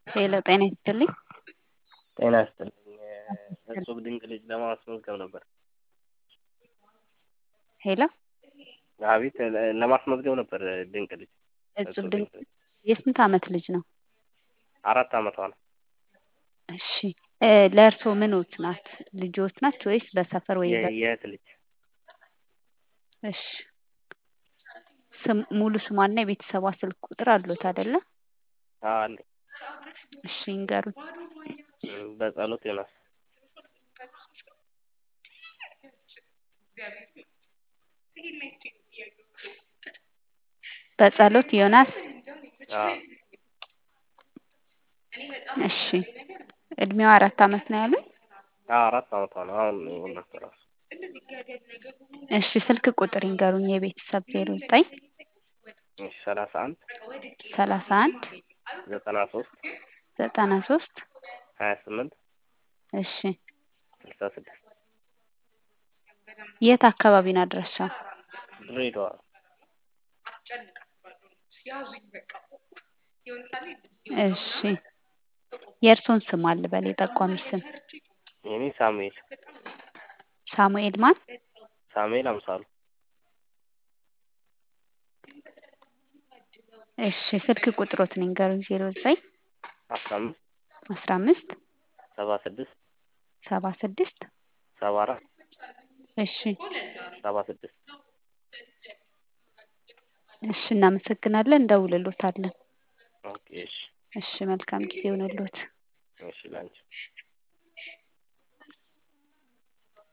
ሄሎ ጤና ይስጥልኝ። ጤና ይስጥልኝ። እጹብ ድንቅ ልጅ ለማስመዝገብ ነበር። ሄሎ አቤት፣ ለማስመዝገብ ነበር። ድንቅ ልጅ እጹብ ድንቅ የስንት ዓመት ልጅ ነው? አራት ዓመቷ ነው። እሺ ለእርስዎ ምኖት ናት? ልጆት ናት ወይስ በሰፈር ወይ በ- የእህት ልጅ እሺ ስም ሙሉ ስሟና የቤተሰቧ ስልክ ቁጥር አሉት አይደለ? አለ እሺ ይንገሩኝ። በጸሎት ዮናስ በጸሎት ዮናስ። አዎ እሺ እድሜዋ አራት ዓመት ነው ያሉኝ? አዎ አራት ዓመቷ ነው። አሁን የወለድኩት እራሱ እሺ ስልክ ቁጥር ይንገሩኝ። የቤተሰብ ዜሮ ዘጠኝ እሺ ሰላሳ አንድ ሰላሳ አንድ ዘጠና ሶስት ዘጠና ሶስት ሀያ ስምንት እሺ ስልሳ ስድስት የት አካባቢ ነው አድራሻው? ድሬዳዋ እሺ የእርስዎን ስም አለ በል የጠቋሚ ስም የኔ ሳሙኤል ሳሙኤል ማን? ሳሙኤል አምሳሉ እሺ ስልክ ቁጥሮትን ይንገሩኝ። ዜሮ ዘጠኝ አስራ አምስት አስራ አምስት ሰባ ስድስት ሰባ ስድስት ሰባ አራት እሺ ሰባ ስድስት እሺ እናመሰግናለን። እንደውልሎታለን። ኦኬ እሺ እሺ መልካም ጊዜ ይሁንልዎት። እሺ ላንቺ